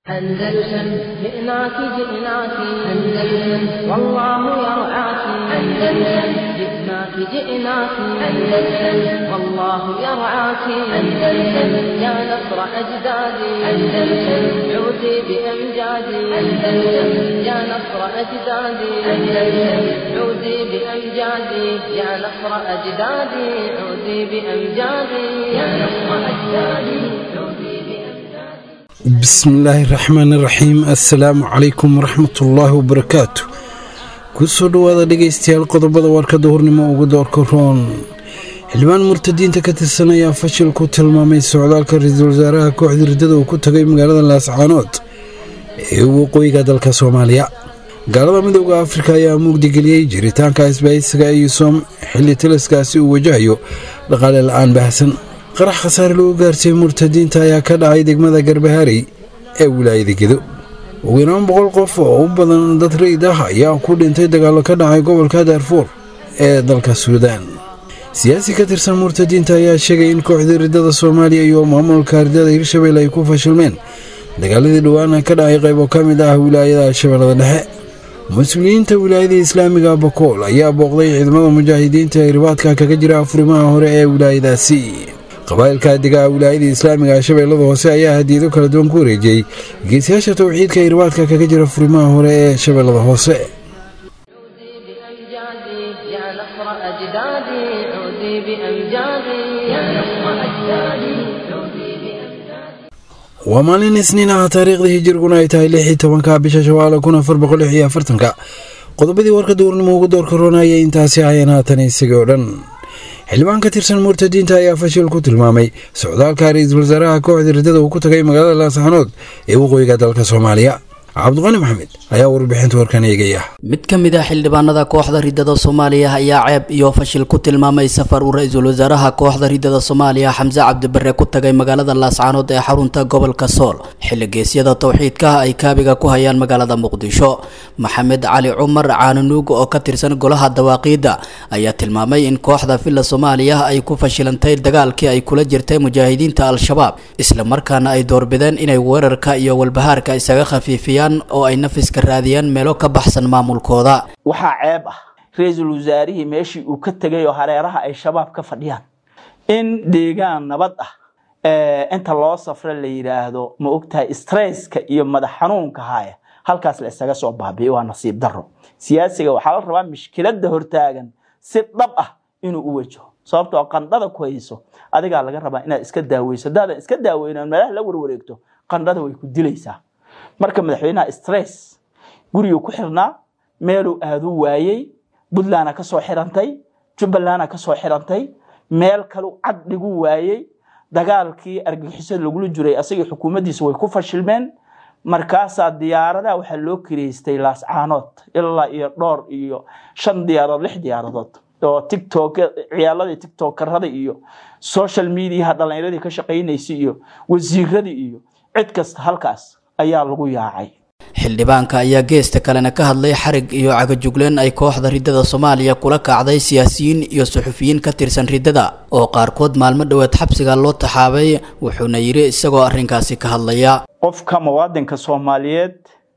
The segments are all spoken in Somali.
أندلسن جئناك جئناك أندلسن والله يرعاك أندلسن جئناك جئناك أندلسن والله يرعاك أندلسن يا نصر أجدادي أندلسن عودي بأمجادي أندلسن يا نصر أجدادي أندلسن عودي بأمجادي يا نصر أجدادي عودي بأمجادي يا نصر أجدادي عودي بأمجادي bismillaahi raxmaani raxiim assalaamu calaykum waraxmatullaahi wabarakaatu kusoo dhowaada dhegaystayaal qodobada warkada hurnimo ugu doorka roon xildhibaan murtadiinta ka tirsan ayaa fashil ku tilmaamay socdaalka ra-iisul wasaaraha kooxda riddada uu ku tagay magaalada laascaanood ee waqooyiga dalka soomaaliya gaalada midooda afrika ayaa mugdigeliyey jiritaanka isbaahisiga eyusom xilli taliskaasi uu wajahayo dhaqaale la-aan baahsan qarax khasaare lagu gaarsiiyey murtadiinta ayaa ka dhacay degmada garbaharey ee wilaayada gedo ugu yaraan boqol qof oo u badan dad rayid ah ayaa ku dhintay dagaallo ka dhacay gobolka daarfuur ee dalka suudaan siyaasi ka tirsan murtadiinta ayaa sheegay in kooxda riddada soomaaliya iyo maamulka riddada hirshabelle ay ku fashilmeen dagaaladii dhowaana ka dhacay qaybo ka mid ah wilaayada shabeellada dhexe mas-uuliyiinta wilaayada islaamiga bakool ayaa booqday ciidamada mujaahidiinta ee ribaadka kaga jira afurimaha hore ee wilaayadaasi qabaa'ilka degaa wilaayada islaamiga shabeellada hoose ayaa hadiyado kala duwan ku wareejiyey geesiyaasha towxiidka ee ribaadka kaga jira furimaha hore ee shabeellada hoose عودي بأمجادي يا نصر أجدادي عودي بأمجادي يا نصر أجدادي عودي بأمجادي waa maalin isniin ah taariikhda hijiriguna ay tahay lix iyo tobanka bisha shawaala kun afar boqol lix iyo afartanka qodobadii warka duurnimo ugu doorka roonayay intaasi ahayeen haatan isagii oo dhan xildhibaan ka tirsan murtadiinta ayaa fashil ku tilmaamay socdaalka ra-iisul wasaaraha kooxda riddada uu ku tagay magaalada laascaanood ee waqooyiga dalka soomaaliya cabdiqani maxamed ayaa warbixinta warkan eegaya mid ka mid ah xildhibaanada kooxda riddada soomaaliya ayaa ceeb iyo fashil ku tilmaamay safar uu ra-iisul wasaaraha kooxda riddada soomaaliya xamse cabdibare ku tagay magaalada laascaanood ee xarunta gobolka sool xilli geesyada towxiidka ay kaabiga ku hayaan magaalada muqdisho maxamed cali cumar caanunuug oo ka tirsan golaha dawaaqiidda ayaa tilmaamay in kooxda villa soomaaliya ay ku fashilantay dagaalkii ay kula jirtay mujaahidiinta al-shabaab islamarkaana ay doorbideen inay weerarka iyo walbahaarka isaga khafiifiyaan oo ay nafiska raadiyaan meelo ka baxsan maamulkooda waxaa ceeb ah ra-iisul wasaarihii meeshii uu ka tegay oo hareeraha ay shabaab ka fadhiyaan in deegaan nabad ah inta loo safro la yidhaahdo ma ogtahay stresska iyo madax xanuunka haya halkaas la isaga soo baabi'i waa nasiib daro siyaasiga waxaa la rabaa mishkilada hortaagan si dhab ah inuu u wajaho sababtoo qandhada ku hayso adigaa laga rabaa inaad iska daaweyso haddaadan iska daaweynan meelaha la warwareegto qandhada way ku dilaysaa marka madaxweynaha stress guriguu ku xirnaa meeluu aaduu waayey puntlandna ka soo xirantay jubbalandna ka soo xirantay meel kalu cad dhigu waayey dagaalkii argagixisada lagula jiray asagii xukuumaddiisa way ku fashilmeen markaasaa diyaaradaha waxaa loo kireystay laascaanood ilaa iyo dhowr iyo shan diyaaradood lix diyaaradood oo tiktok ciyaaladii tiktokarada iyo social mediaha dhallinyaradii ka shaqaynaysay iyo wasiiradii iyo cid kasta halkaas ayaa lagu yaacay xildhibaanka ayaa geesta kalena ka hadlay xarig iyo cagajugleen ay kooxda riddada soomaaliya kula kacday siyaasiyiin iyo suxufiyiin ka tirsan riddada oo qaarkood maalmo dhoweed xabsiga loo taxaabay wuxuuna yidhi isagoo arrinkaasi ka hadlaya qofka muwaadinka soomaaliyeed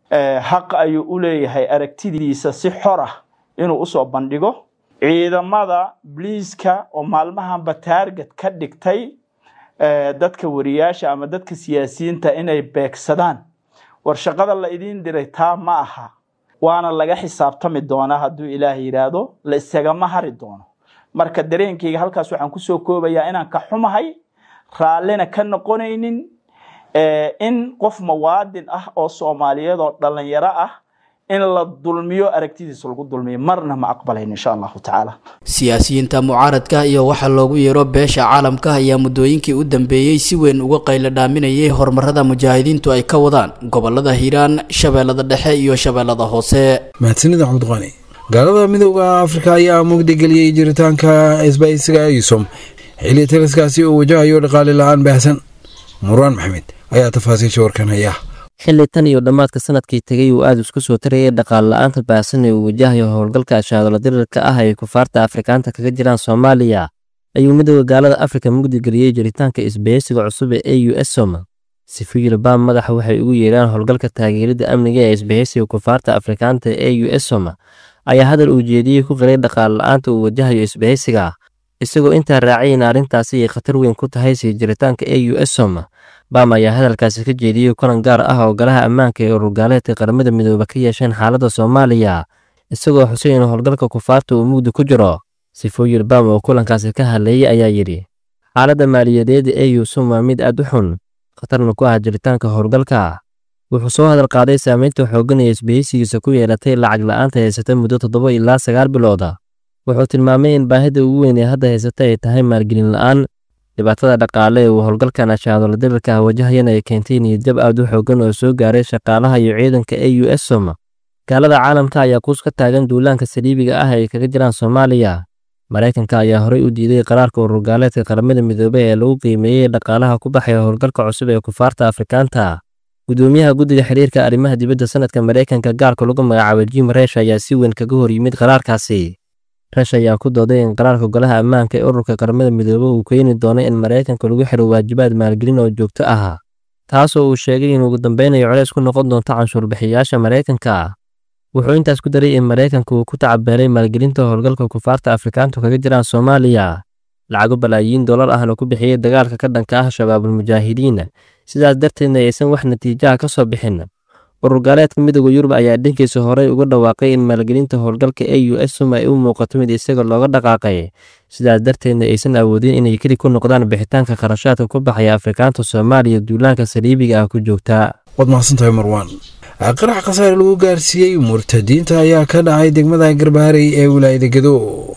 xaq ayuu u leeyahay aragtidiisa si xor ah inuu usoo bandhigo ciidamada bliiska oo maalmahanba taarget ka dhigtay dadka wariyaasha ama dadka siyaasiyiinta inay beegsadaan war shaqada la idiin diray taa ma aha waana laga xisaabtami doonaa hadduu ilaah yidhaahdo la isagama hari doono marka dareenkayga halkaas waxaan kusoo koobayaa inaan ka xumahay raallina ka noqonaynin in qof muwaadin ah oo soomaaliyeed oo dhalinyaro ah in la dulmiyo aragtidiisa lagu dulmiyo marna ma aqbalayn insha allahu tacaala siyaasiyiinta mucaaradka iyo waxaa loogu yeero beesha caalamka ayaa muddooyinkii u dambeeyey si weyn uga qaylo dhaaminayay horumarada mujaahidiintu ay ka wadaan gobolada hiiraan shabeellada dhexe iyo shabeellada hoose mahadsanida cabdiqani gaalada midooda afrika ayaa mugdigeliyey jiritaanka isbaahisiga eyusom xilli taliskaasi uu wajahayo dhaqaale la-aan baahsan muraan maxamed ayaa tafaasiisha warkan haya xilli tan iyo dhammaadka sanadkii tegay uu aada isku soo tarayay dhaqaale la-aanta baahsan ee uu wajahayo howlgalka ashaadolo dirirka ah ay kufaarta afrikaanta kaga jiraan soomaaliya ayuu midooda gaalada afrika mugdigeliyey jiritaanka isbaheysiga cusub ee a u s som sifuyil bam madaxa waxay ugu yeedhaan howlgalka taageerida amniga ee isbahaysiga kufaarta afrikaanta ee u s som ayaa hadal uu jeediyey ku qiray dhaqaale la-aanta uu wajahayo isbahaysiga isagoo intaa raacay in arrintaasi ay khatar weyn ku tahay sii jiritaanka e u s som bam ayaa hadalkaasi ka jeediyey kulan gaar ah oo golaha ammaanka ee ururgaaleedka qaramada midoobe ka yeesheen xaaladda soomaaliya isagoo xusay in howlgalka kufaarta uu mugdi ku jiro sifooyil bam oo kulankaasi ka hadleeyey ayaa yidhi xaaladda maaliyadeed ee u som waa mid aad u xun khatarna ku ah jiritaanka howlgalka wuxuu soo hadal qaaday saameynta xooggan ee isbahaysigiisa ku yeelatay lacag la-aanta haysata muddo toddoba ilaa sagaal bilooda wuxuu tilmaamay in baahida ugu weyn ee hadda haysata ay tahay maalgelin la-aan dhibaatada dhaqaale ee uu howlgalkan ashaadolo dirirka ah wajahayana ay keentay niyadjab aad u xooggan oo soo gaaray shaqaalaha iyo ciidanka e u s som gaalada caalamka ayaa kuus ka taagan duulaanka saliibiga ah ay kaga jiraan soomaaliya maraykanka ayaa horey u diiday qaraarka ururgaaleedka qaramada midoobey ee lagu qiimeeyey dhaqaalaha ku baxaya howlgalka cusub ee kufaarta afrikaanta gudoomiyaha guddiga xiriirka arrimaha dibadda sanadka maraykanka gaarka lagu magacaabo jim resh ayaa si weyn kaga hor yimid qaraarkaasi resh ayaa ku dooday in qaraarka golaha ammaanka ee ururka qaramada midoobe uu keeni doono in maraykanka lagu xiro waajibaad maalgelin oo joogto ah taasoo uu sheegay in ugu dambeynayo colays ku noqon doonto canshuurbixiyaasha maraykanka wuxuu intaas ku daray in maraykanka uu ku tacabeelay maalgelinta howlgalka kufaarta afrikaantu kaga jiraan soomaaliya lacago balaayiin dollar ahna ku bixiyey dagaalka ka dhanka ah shabaabulmujaahidiin sidaas darteedna aysan wax natiijaha ka soo bixin ururgaaleedka midooda yurub ayaa dhankiisa horey uga dhawaaqay in maalgelinta howlgalka e u s som ay u muuqato mid isaga looga dhaqaaqay sidaas darteedna aysan awoodin inay keli ku noqdaan bixitaanka kharashaadka ku baxaya afrikaanta soomaaliya duulaanka saliibiga ah ku joogta waad mahadsantahay marwaan qarax khasaare lagu gaarsiiyey murtadiinta ayaa ka dhacay degmada garbaharey ee wilaayada gedo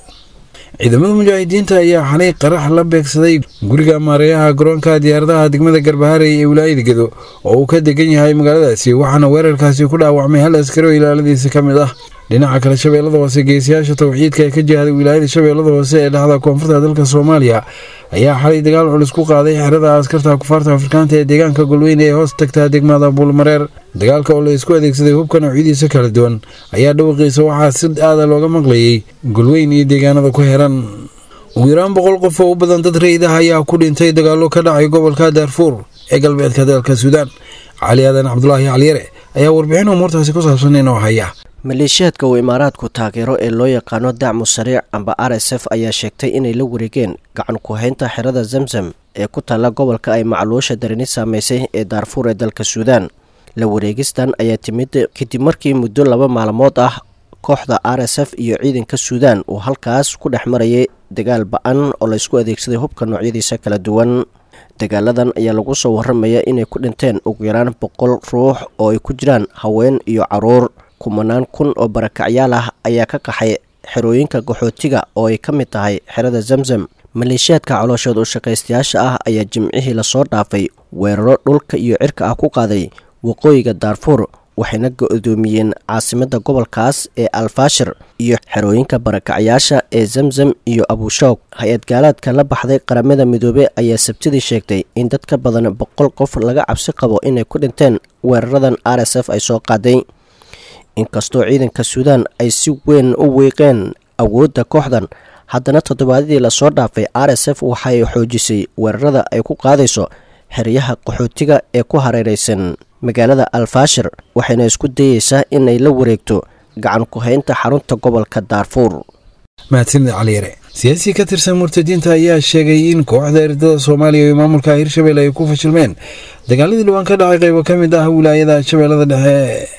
ciidamada mujaahidiinta ayaa xalay qarax la beegsaday guriga maareeyaha garoonka diyaaradaha degmada garbaharey ee wilaayada gedo oo uu ka degan yahay magaaladaasi waxaana weerarkaasi ku dhaawacmay hal askari oo ilaaladiisa ka mid ah dhinaca kale shabeellada hoose geesiyaasha tawxiidka ee ka jihday wilaayada shabeellada hoose ee dhexda koonfurta dalka soomaaliya ayaa xalay dagaal culus ku qaaday xerada askarta kufaarta afrikaanta ee deegaanka golweyne ee hoos tagtaa degmada buulmareer dagaalka oo la isku adeegsaday hubka noocyadiisa kala duwan ayaa dhawaqiisa waxaa si aada looga maqlayey golweyn iyo deegaanada ku heran ugu yaraan boqol qof oo u badan dad raydah ayaa ku dhintay dagaallo ka dhacay gobolka daarfuur ee galbeedka dalka suudaan cali aadan cabdulaahi caliyare ayaa warbixin umuurtaasi ku saabsan inoo haya maleeshiyaadka uu imaaraadku taageero ee loo yaqaano dacmu sariic amba r s f ayaa sheegtay inay la wareegeen gacan ku-haynta xerada zamzam ee ku taalla gobolka ay macluusha darini saameysay ee daarfuur ee dalka suudaan la wareegistan ayaa timid kadib markii muddo laba maalmood ah kooxda r s f iyo ciidanka suudaan uu halkaas ku dhex marayay dagaal ba-an oo laysku adeegsaday hubka noocyadiisa kala duwan dagaaladan ayaa lagu soo waramaya inay ku dhinteen ugu yaraan boqol ruux oo ay ku jiraan haween iyo caruur kumanaan kun oo barakacyaal ah ayaa ka qaxay xerooyinka qaxootiga oo ay ka mid tahay xerada zamzam maleeshiyaadka calooshood u shaqaystayaasha ah ayaa jimcihii lasoo dhaafay weeraro dhulka iyo cirka ah ku qaaday waqooyiga daarfuur waxayna go-doomiyeen caasimadda gobolkaas ee alfaashir iyo xerooyinka barakacyaasha ee zamzam iyo abushoog hay-ad gaalaadka la baxday qaramada midoobe ayaa sabtidii sheegtay in dad ka badan boqol qof laga cabsi qabo inay ku dhinteen weeraradan r s f ay soo qaaday inkastoo ciidanka suudaan ay si weyn u wiiqeen awoodda kooxdan haddana toddobaadadii lasoo dhaafay r s f waxay xoojisay weerarada ay ku qaadayso xeryaha qaxootiga ee ku hareeraysan magaalada alfaashir waxayna isku dayeysaa inay la wareegto gacan ku-haynta xarunta gobolka daarfuur mahadsanid caliyare siyaasi ka tirsan murtadiinta ayaa sheegay in kooxda eridada soomaaliya iyo maamulka hirshabelle ay ku fashilmeen dagaaladii dhawaan ka dhacay qaybo ka mid ah wilaayada shabeellada dhexe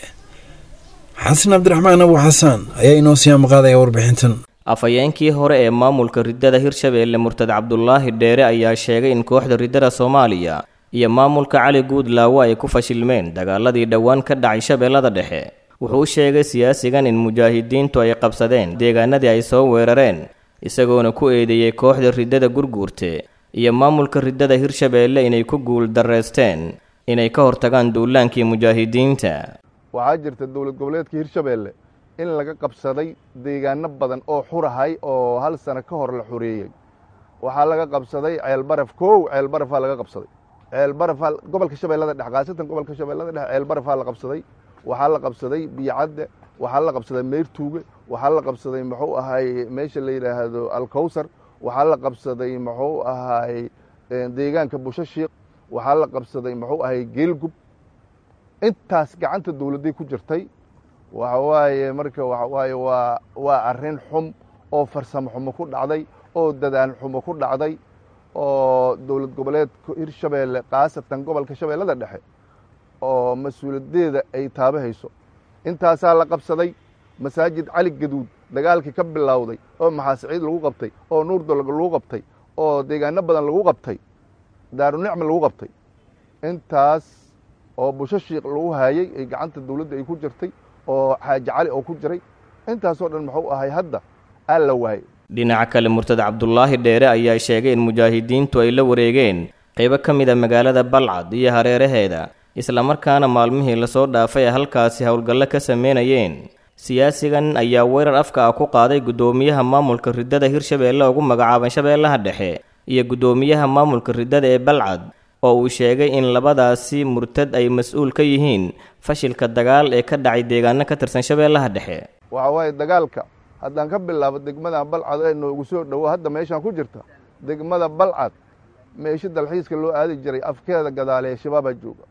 xasan cabdiraxmaan abu xasaan ayaa inoo sii amaqaadaya warbixintan afhayeenkii hore ee maamulka riddada hirshabeelle murtad cabdulaahi dheere ayaa sheegay in kooxda riddada soomaaliya iyo maamulka cali guudlaawo ay ku fashilmeen dagaaladii dhowaan ka dhacay shabeellada dhexe wuxuu u sheegay siyaasigan in mujaahidiintu ay qabsadeen deegaanadii ay soo weerareen isagoona ku eedeeyey kooxda riddada gurguurte iyo maamulka riddada hirshabeelle inay ku guul darreysteen inay ka hortagaan duulaankii mujaahidiinta waxaa jirta dowlad goboleedka hirshabeelle in laga qabsaday deegaano badan oo xurahay oo hal sano ka hor la xoreeyey waxaa laga qabsaday ceelbaraf kow ceelbarafaa laga qabsaday ceelbarafaa gobolka shabeellada dhexe khaasatan gobolka shabeellada dhexe ceelbarafaa la qabsaday waxaa la qabsaday biyocadde waxaa la qabsaday meyrtuuge waxaa la qabsaday muxuu ahay meesha la yidhaahdo alkowsar waxaa la qabsaday muxuu ahay deegaanka bushashiiq waxaa la qabsaday muxuu ahay geelgub intaas gacanta dowladday ku jirtay waxa waaye marka waxa waaye waa waa arrin xum oo farsamo xumo ku dhacday oo dadaan xumo ku dhacday oo dowlad goboleedka hirshabeelle khaasatan gobolka shabeellada dhexe oo mas-uuliyaddeeda ay taabahayso intaasaa la qabsaday masaajid cali gaduud dagaalkii ka bilowday oo maxaasiciid lagu qabtay oo nuurdolog lagu qabtay oo deegaano badan lagu qabtay daarunicma lagu qabtay intaas oo busho shiikh lagu haayey ay gacanta dowladda ay ku jirtay oo xaaji cali oo ku jiray intaasoo dhan muxuu ahay hadda aa la waayey dhinaca kale murtad cabdulaahi dheere ayaa sheegay in mujaahidiintu ay la wareegeen qaybo ka mid a magaalada balcad iyo hareeraheeda islamarkaana maalmihii lasoo dhaafay ay halkaasi howlgallo ka sameynayeen siyaasigan ayaa weerar afka ah ku qaaday guddoomiyaha maamulka riddada hirshabeelle ugu magacaaban shabeellaha dhexe iyo guddoomiyaha maamulka riddada ee balcad oo uu sheegay in labadaasi murtad ay mas-uul ka yihiin fashilka dagaal ee ka dhacay deegaano ka tirsan shabeellaha dhexe waxa waaye dagaalka haddaan ka bilaabo degmada balcad ee noogu soo dhowo hadda meeshaan ku jirta degmada balcad meeshi dalxiiska loo aadi jiray afkeeda gadaale ee shabaabaa jooga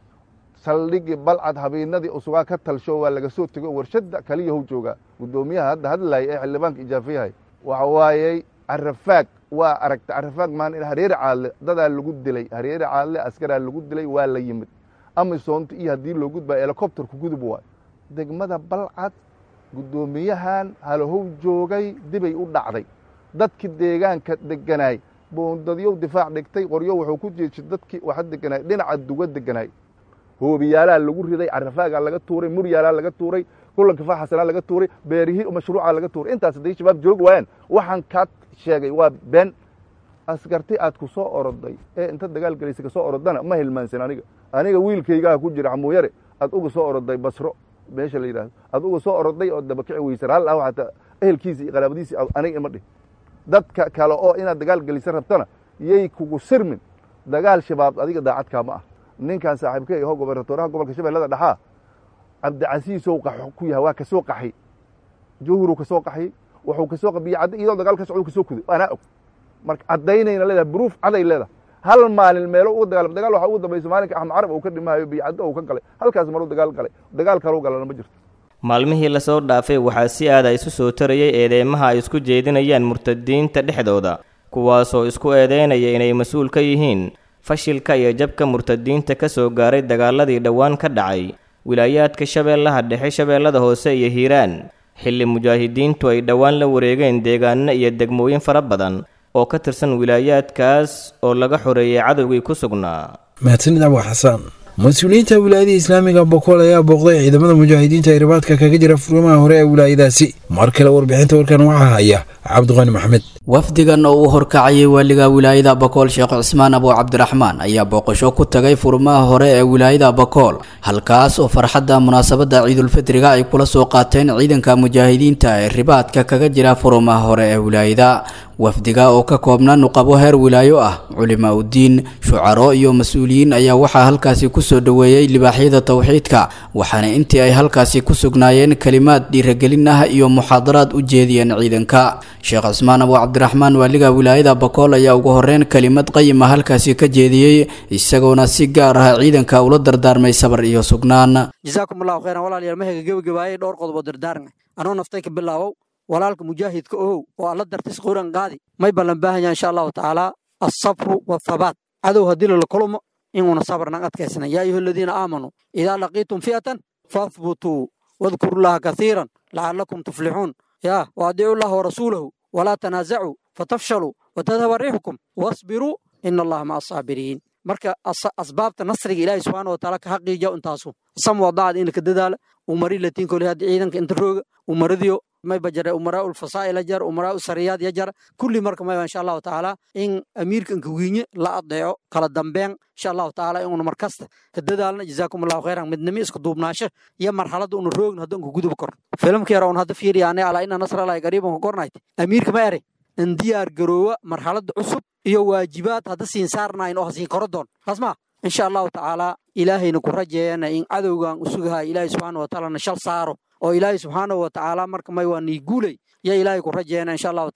saldhigii balcad habeennadii usugaa ka talsho waa laga soo tego warshadda kaliyahu joogaa guddoomiyaha hadda hadlaaya ee xildhibaanka ijaafiyahay waxa waayey carafaag waa aragta carafaag maan hareeri caadle dadaa lagu dilay hareeri caadle askaraa lagu dilay waa la yimid amisoonta iyo haddii loo gudbaa helikobterku gudub waay degmada balcad guddoomiyahan halahow joogay dibay u dhacday dadkii deegaanka deganaay boondadyow difaac dhigtay qoryo wuxuu ku jeeshay dadkii waxa deganaay dhinaca duga deganaay hoobiyaalaa lagu riday carafaagaa laga tuuray muryaalaa laga tuuray kulanka faaxasanaa laga tuuray beerihii mashruucaa laga tuuray intaas hadday shabaab joogi waayaan waxaan kaa sheegay waa been askarti aad ku soo oroday ee inta dagaal gelaysa ka soo orodana ma hilmaansan aniga aniga wiilkaygaa ku jira xamuuyare aad uga soo oroday basro meesha la yidhahdo aad uga soo oroday oo dabakici weysan hal ah xataa ehelkiisi iyo qaraabadiisi aniga ima dhih dadka kale oo inaad dagaal gelisa rabtana yay kugu sirmin dagaal shabaab adiga daacadkaa ma ah ninkan saaxiibkey aho gobernatoraha gobolka shabeellada dhexaa cabdicasiisow qaxo ku yahay waa kasoo qaxay jawhuruu kasoo qaxay wuxuu kasoo qabiye cadda iyadoo dagaal ka socdo kasoo kuday anaa og marka caddaynayna leedahay bruuf caday leedahay hal maalin meelo ugu dagaalam dagaal waxaa ugu dambaysa maalinka axmed carab uu ka dhimaayo biyocaddo uu ka galay halkaas maruu dagaal galay dagaal kaluu galana ma jirto maalmihii lasoo dhaafay waxaa si aada isu soo tarayay eedeymaha ay isku jeedinayaan murtadiinta dhexdooda kuwaasoo isku eedeynaya inay mas-uul ka yihiin fashilka iyo jabka murtadiinta ka soo gaaray dagaaladii dhowaan ka dhacay wilaayaadka shabeellaha dhexe shabeellada hoose iyo hiiraan xilli mujaahidiintu ay dhowaan la wareegeen deegaano iyo degmooyin fara badan oo ka tirsan wilaayaadkaas oo laga xoreeyey cadowgii ku sugnaa mahadsanid abu xasaan mas-uuliyiinta wilaayada islaamiga bokool ayaa booqday ciidamada mujaahidiinta ee ribaadka kaga jira furimaha hore ee wilaayadaasi mar kale warbixinta warkan waxaa haya cabdiqani maxamed wafdigan oo uu horkacayay waaliga wilaayada bakool sheekh cismaan abu cabdiraxmaan ayaa booqasho ku tagay furmaha hore ee wilaayada bakool halkaas oo farxadda munaasabadda ciidulfitriga ay kula soo qaateen ciidanka mujaahidiinta ee ribaadka kaga jira furumaha hore ee wilaayada wafdiga oo ka koobna nuqabo heer wilaayo ah culimaa udiin shucaro iyo mas-uuliyiin ayaa waxaa halkaasi kusoo dhoweeyey libaaxyada towxiidka waxaana intii ay halkaasi ku sugnaayeen kalimaad dhiiragelin ah iyo muxaadaraad u jeediyeen ciidanka sheekh cismaan abu cabdiraxmaan waaliga wilaayada bakool ayaa ugu horeyn kelimad qayima halkaasi ka jeediyey isagoona si gaar ah ciidanka ula dardaarmay sabar iyo sugnaan jasaakum allahu khayran walaalayaal mahayga gebagabaayay dhowr qodob oo dardaarmay anoo naftay ka bilaabow walaalka mujaahidka ohow oo alla dartis quran qaadi may ballan baahanya insha allahu tacaala alsabru wathabaat cadow haddii lala kulmo inuuna sabarnan adkaysana yaa ayuha aladiina aamanuu idaa laqiitum fi'atan fahbutuu wadkuru llaha kasiiran lacalakum tuflixuun yaa waadiicu llaha warasuulahu walaa tanaasacuu fatafshaluu watadhaba riixukum wasbiruu ina allaha maca asaabiriin marka asbaabta nasriga ilaahi subxaana wataala ka xaqiija intaasu sam wadacad in laka dadaala umari latiin kole hadda ciidanka inta rooga umaradiyo mayba jare umaraa ulfasaa'il jar umaraa sariyaad ya jar kulli marka mayba insha allahu tacaala in amiirka inka wiinye la adeeco kala dambeyn insha allahu tacaala inuna markasta ka dadaalna jazaakum allahu khayran midnimo isku duubnaasho iyo marxaladda una roogna hadda unka guduba kor filimka yara un hadda fiiriyaane alaa ina nasralahi qariiban ka kornayt amiirka ma ere in diyaar garoowa marxaladda cusub iyo waajibaad hadda siin saarnayn oo hasiin koro doon taasmaa insha allahu tacaala ilaahayna ku rajeeyana in cadowgan usugaha ilaahay subxaana watacaalana shal saaro oo ilaahay subxaanahu watacaala marka may waa nii guulay yaa ilaahay ku rajeeyana insha allahu tacaala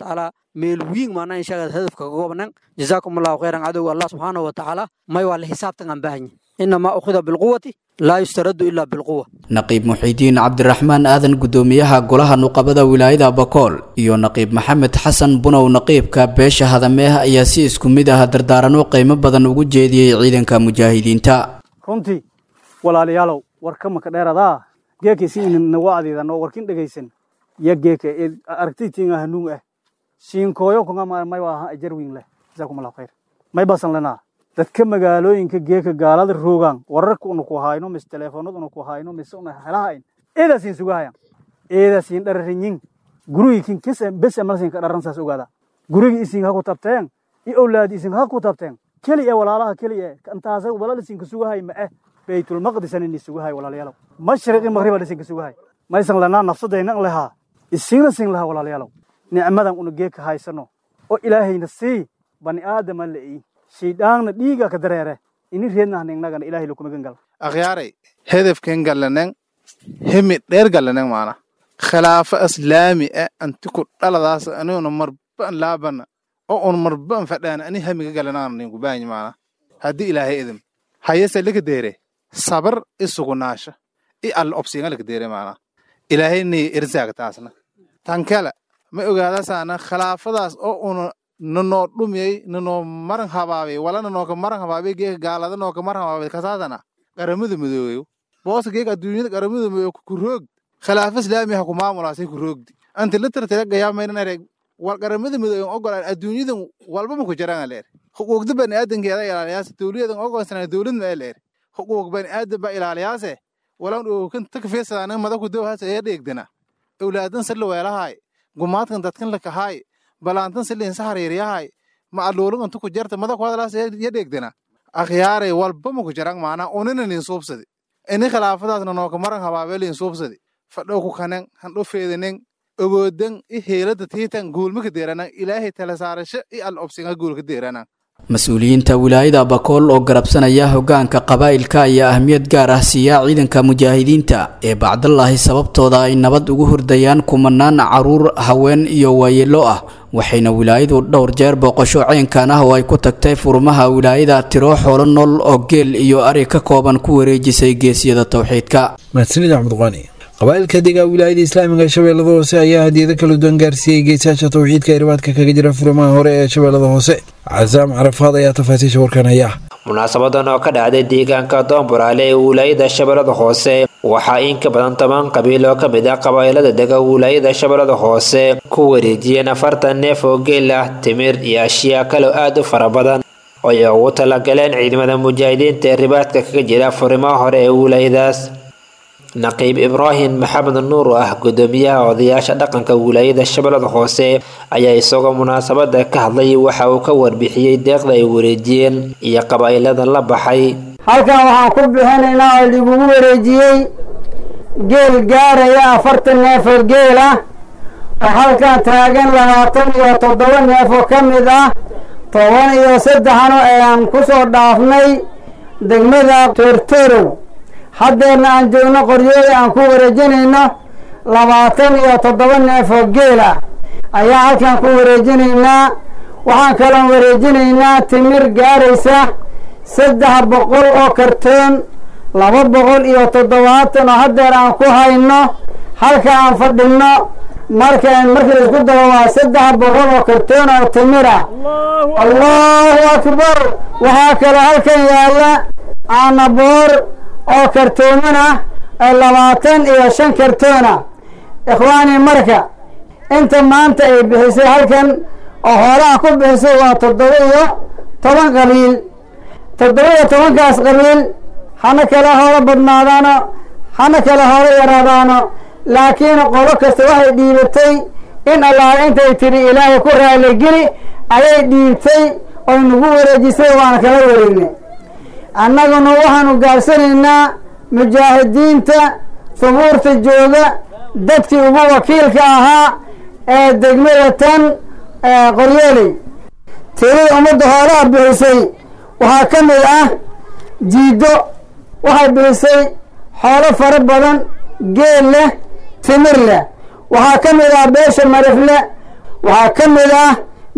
meel wiin maana inshaagaad hadafka ka goobnan jazaakum allahu khayran cadowga allah subxaanahu wa tacaala may waa la xisaabtan aan baahanya inamaa ukhida bilquwati laa yustaraddu ilaa bilquwa naqiib muxiidiin cabdiraxmaan aadan guddoomiyaha golaha nuqabada wilaayada bakool iyo naqiib maxamed xasan bunow naqiibka beesha hadameeh ayaa si isku mid ah dardaarano qiimo badan ugu jeediyey ciidanka mujaahidiinta runtii walaalayaalow warka maka dheeradaa geekaysi inin wacdiidanoo warkin dhegaysan ya geeka aragtitiin hanuun ah siinkooyo kunga may waa ajarwiin leh jazaakum allahu khayr may basan lenaa dadka magaalooyinka geeka gaalada roogaan wararka una ku hayno mise teleefoonada una ku hayno mise una helahayn eedaasin sugahayan eedaasin dhararinyin gurigiikin kis bes amalsin ka dharan saas ogaada gurigi isin ha ku tabteen i owlaadi isin ha ku tabteen keli e walaalaha keli e intaasa walal isinka sugahay ma eh baytulmaqdisan ini sugahay walaalayaalow mashriqi maqriba isinka sugahay maysan lanaa nafsadaynan lehaa isina sin lahaa walaalayaalow nicmadan una geeka haysano oo ilaahayna sii bani aadama la'i shaydhaanna dhiiga ka dareere ini reednahningnagan ilahay lakumagan gal akhyaaray hedefken gallanen hemi dheer gallanen maana khilaafo islaami e anti ku dhaladaas aniguna marban laabana oo un marban fadhaana ani hamiga gallanaan ninku baanyi maana haddii ilaahay idin hayese lika deere sabar i sugunaasha i alla obsiinga lika deere maana ilaahay ni irsaaga taasna tankela ma ogaadasaana khilaafadaas oo una nanoo dhumiyey nanoo maran habaabay wala nanooka maran habaabay geeka gaalada nooka maran habaabay kasaadana qaramada midoobeyo boosa geeka adduunyada qaramada midoobe ku roog khilaafa islaami ha ku maamulaasay ku roogdi anti litartira gayaamaynan wal qaramada midoobe ogolaan adduunyadan walba ma ku jiraan leer xuquuqda bani aadankeeda ilaaliyaase dowliyadan ogoonsana dowlad ma leer xuquuq bani aadan ba ilaaliyaase walan ookan takfiisadana madaku dowhas ee dheegdana owlaadan salla weelahaay gumaadkan dadkan lakahaay balaantan saliin saxariiryahay ma aluulun intu ku jarta mada ku hadalaas ya dheegdana akhyaaray walba ma ku jarang maanaa unina nin suubsadi ini khilaafadaasna nooka maran habaabeelin suubsadi fadhow ku kanen handho feedanen ogoodan i heelada tiitan guulmaka deeranan ilaahay tala saarasho i al obsinga guulka deeranan mas-uuliyiinta wilaayada bakool oo garabsanaya hogaanka qabaa'ilka ayaa ahmiyad gaar ah siiya ciidanka mujaahidiinta ee bacdallaahi sababtooda ay nabad ugu hurdayaan kumanaan caruur haween iyo waayeelo ah waxayna wilaayadu dhowr jeer booqasho ceenkan ah oo ay ku tagtay furmaha wilaayada tiro xoolo nool oo geel iyo ari ka kooban ku wareejisay geesiyada towxiidka mahadsanid axmed qani qabaa'ilka dega wilaayada islaamiga ee shabeellada hoose ayaa hadiyado kala duwan gaarsiiyey geesaasha towxiidka ee ribaadka kaga jira furimaha hore ee shabeellada hoose casaam carafaad ayaa tafaasiisha warkan haya munaasabadan oo ka dhacday deegaanka doomburaale ee wilaayada shabeellada hoose waxaa in ka badan toban qabiil oo ka mid ah qabaa'ilada dega wilaayada shabeellada hoose ku wareejiyeen afartan neef oo geel ah timir iyo ashyaa kale aad u fara badan oo ay ugu talagaleen ciidamada mujaahidiinta ee ribaadka kaga jira furimaha hore ee wilaayadaas naqiib ibraahim maxamed nuur oo ah gudoomiyaha odayaasha dhaqanka wilaayada shabeellada hoose ayaa isagoo munaasabada ka hadlay waxa uu ka warbixiyey deeqda ay wareejiyeen iyo qabaa'ilada la baxay halkan waxaan ku bixinaynaa oo lagugu wareejiyey geel gaaraya afartan neef oo geel ah oo halkan taagan labaatan iyo toddoba neef oo ka mid ah toban iyo saddexno ayaan ku soo dhaafnay degmada toortorow haddeerna aan joogno qoryooda aan ku wareejinayno labaatan iyo toddoba neef oo geel ah ayaa halkan ku wareejinaynaa waxaan kaloon wareejinaynaa timir gaaraysa saddex boqol oo kartoon laba boqol iyo toddobaatan oo haddeer aan ku hayno halka aan fadhinno marka markii isku dabo waa saddex boqol oo kartoon oo timir ah allahu akbar waxaa kaloo halkan yaalla caanaboor oo kartooman ah ee labaatan iyo shan kartoona ikhwaani marka inta maanta ay bixisay halkan oo xoolaha ku bixisay waa toddoba iyo toban qabiil toddoba iyo tobankaas qabiil hana kala hoola badnaadaano hana kala hoola yaraadaano laakiin qolo kasta waxay dhiibatay in allaale intay tidhi ilaahay ku raaligeli ayay dhiibtay oo nagu wareejisay waana kala wareegnay annaguna waxaanu gaabsanaynaa mujaahidiinta subuurta jooga dadkii ugu wakiilka ahaa ee degmada tan qoryooley tirada ummadda hoolaha bixisay waxaa ka mid ah jiiddo waxay bixisay xoolo fara badan geel leh timir leh waxaa ka mid ah beesha marifle waxaa ka mid ah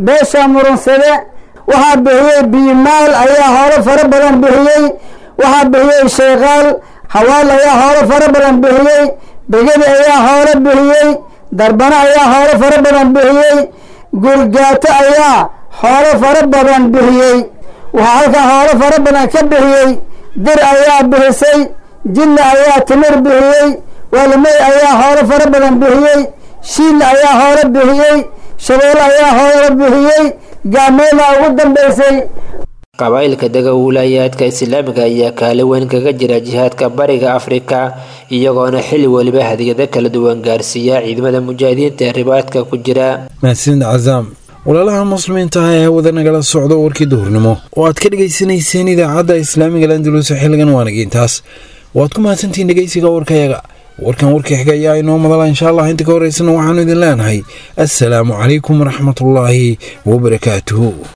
beesha murunsade waxaa bixiyey biimaal ayaa hoolo fara badan bixiyey waxaa bixiyey sheekaal hawaal ayaa hoolo fara badan bixiyey begedi ayaa hoolo bixiyey darbano ayaa hoolo fara badan bixiyey gurgaato ayaa hoolo fara badan bixiyey waxaa halkan hoolo fara badan ka bixiyey dir ayaa bixisay jilla ayaa timir bixiyey waalimey ayaa hoolo fara badan bixiyey shiilla ayaa hoolo bixiyey shabeelle ayaa hoolo bixiyey gaameela ugu dambaysay qabaa'ilka dega wiilaayaadka islaamiga ayaa kaali weyn kaga jira jihaadka bariga afrika iyagoona xilli weliba hadiyado kala duwan gaarsiiya ciidamada mujaahidiinta ee ribaadka ku jira mahadsanid cazaam walaalaha muslimiinta ah ee hawada nagala socdo warkii duhurnimo oo aad ka dhegaysanayseen idaacadda islaamiga landulus xilligan waanagiintaas waad ku mahadsantihiin dhegeysiga warkayaga warkan warkii xiga ayaa inoo madala insha allah inta ka horeysana waxaanu idin leenahay assalaamu calaykum waraxmatullaahi wabarakaatuhu